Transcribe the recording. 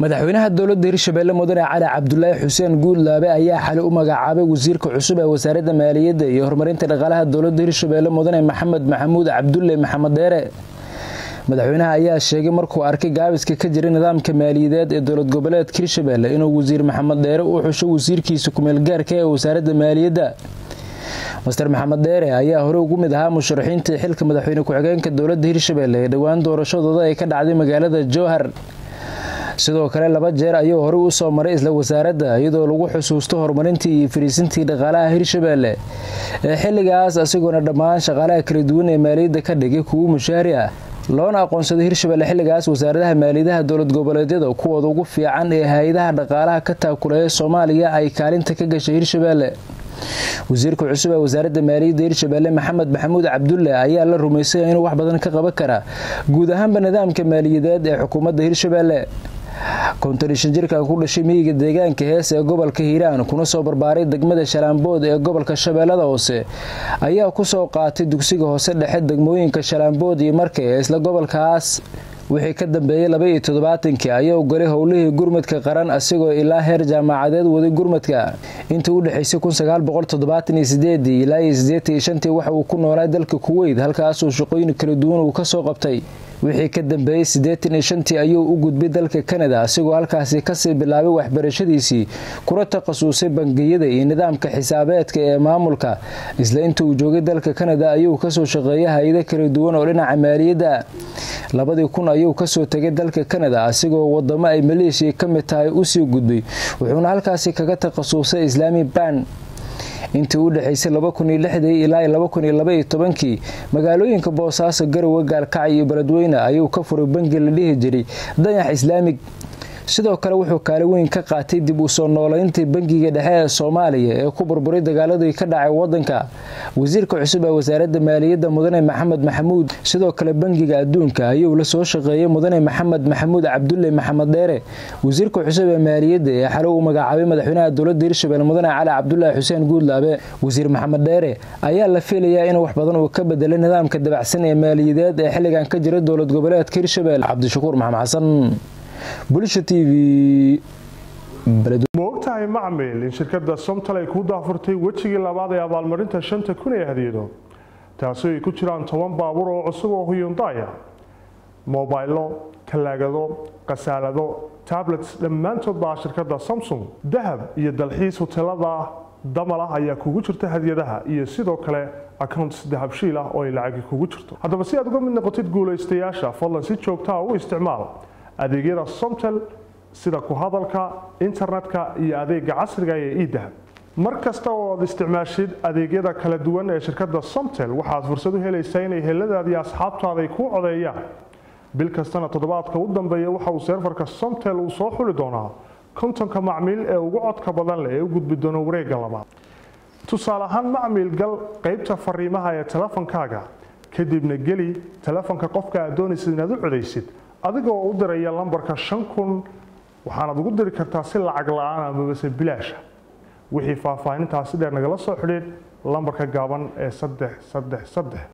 madaxweynaha dowladda hirshabeelle mudane cali cabdulaahi xuseen guudlaabe ayaa xali u magacaabay wasiirka cusub ee wasaaradda maaliyadda iyo horumarinta dhaqaalaha dowladda hirshabeelle mudane maxamed maxamuud cabdulle maxamed deere madaxweynaha ayaa sheegay markuu arkay gaabiska ka jira nidaamka maaliyadeed ee dowlad goboleedka hirshabeelle inuu wasiir maxamed deere u xusho wasiirkiisa kumeelgaarka ee wasaaradda maaliyadda master maxamed deere ayaa hore ugu mid ahaa musharaxiintii xilka madaxweyne ku-xigeenka dowladda hirshabeelle ee dhowaan doorashadooda ay ka dhacday magaalada jowhar sidoo kale laba jeer ayuu horey u soo maray isla wasaaradda iyadoo lagu xusuusto horumarintii iyo fariisintii dhaqaalaha hirshabeelle ee xilligaas asigoona dhammaan shaqaalaha kala duwan ee maaliyadda ka dhigay kuwo mushaari ah loona aqoonsaday hirshabeelle xilligaas wasaaradaha maaliyadaha dowlad goboleedyada kuwooda ugu fiican ee hay-adaha dhaqaalaha ka taakuleeya soomaaliya ay kaalinta ka gashay hirshabeelle wasiirka cusub ee wasaaradda maaliyadda hirshabeelle maxamed maxamuud cabdulle ayaa la rumaysay inuu wax badan ka qaban karaa guud ahaanba nidaamka maaliyadeed ee xukuumadda hirshabeelle kontarishan jirkan ku dhashay miyiga deegaanka hees ee gobolka hiiraan kuna soo barbaaray degmada shalaambood ee gobolka shabeellada hoose ayaa kusoo qaatay dugsiga hoose dhexe degmooyinka shalaambood iyo marka ee isla gobolkaas wixii ka dambeeyey laba iyo toddobaatankii ayaa u galay howlihii gurmadka qaran asigoo ilaa heer jaamacadeed waday gurmadka intii u dhexaysay kunsagaalboqoltoddobaataniyosideedii ilaa iyo siddeetaniyo shantii waxa uu ku noolaa dalka kuweyd halkaasuu shaqooyin kala duwan uu ka soo qabtay wixii ka dambeeyey siddeetan iyo shantii ayuu u gudbay dalka kanada asigoo halkaasi kasii bilaabay waxbarashadiisii kuna takhasusay bangiyada iyo nidaamka xisaabeedka ee maamulka isla inta uu joogay dalka kanada ayuu kasoo shaqeeyay hay-ado kala duwan oo dhinaca maaliyadda labadii kun ayuu kasoo tegay dalka kanada asigoo wadamo ay maleeshiya ka mid tahay usii gudbay wuxuuna halkaasi kaga takhasusay islaami ban intii u dhexaysay ilaa kii magaalooyinka boosaaso garowe gaalkacyo iyo beledweyne ayuu ka furay bangi la dhihi jiray dayax islaamig sidoo kale wuxuu kaali weyn ka qaatay dib u soo noolayntii bangiga dhexe ee soomaaliya ee ku burburay dagaaladii ka dhacay wadanka wasiirka cusub ee wasaaradda maaliyadda mudane maxamed maxamuud sidoo kale bangiga adduunka ayuu la soo shaqeeyay mudane maxamed maxamuud cabdulle maxamed dheere wasiirka cusub ee maaliyadda ee xalo uu magacaabay madaxweynaha dowladda hirshabelle mudane cali cabdulaahi xuseen guudlaabe wasiir maxamed dheere ayaa la filayaa in wax badan uu ka bedelay nidaamka dabacsan ee maaliyadeed ee xilligan ka jira dowlad goboleedka hirshabelle cabdishakuur maxamed xasan bulsha t v ma ogtahay macmil in shirkadda somtal ay kuu daafurtay wejigii labaad ee abaalmarinta shanta kun ee hadiyado taasi ay ku jiraan toban baabuur oo cusub oo huyundaya mobaylo talaagado khasaalado tablets dhammaantood baa shirkadda samsung dahab iyo dalxiis hotelada damal ah ayaa kugu jirta hadiyadaha iyo sidoo kale accounts dahabshiil ah oo ay lacagi kugu jirto haddaba si aad uga mid noqotid guulaystayaasha fadlan si joogtaa u isticmaal adeegyada somtel sida ku hadalka internetka iyo adeega casriga ee edahab mar kasta oo aad isticmaashid adeegyada kala duwan ee shirkadda somtel waxaad fursad u helaysaa inay heladaadii asxaabtaada ay kuu codeeyaan bil kastana toddobaadka u dambeeya waxa uu seerfarka somtel uu soo xuli doonaa kontonka macmiil ee ugu codka badan leh ee u gudbi doono wareegga labaad tusaale ahaan macmiil gal qaybta fariimaha ee telefonkaaga kadibna geli telefonka qofka aad doonaysid inaad u codaysid adigoo u diraya lambarka shan kun waxaanaad ugu diri kartaa si lacag la-aan amabase bilaasha wixii faahfaahintaasi dheer nagala soo xidhiid lambarka gaaban ee saddex saddex saddex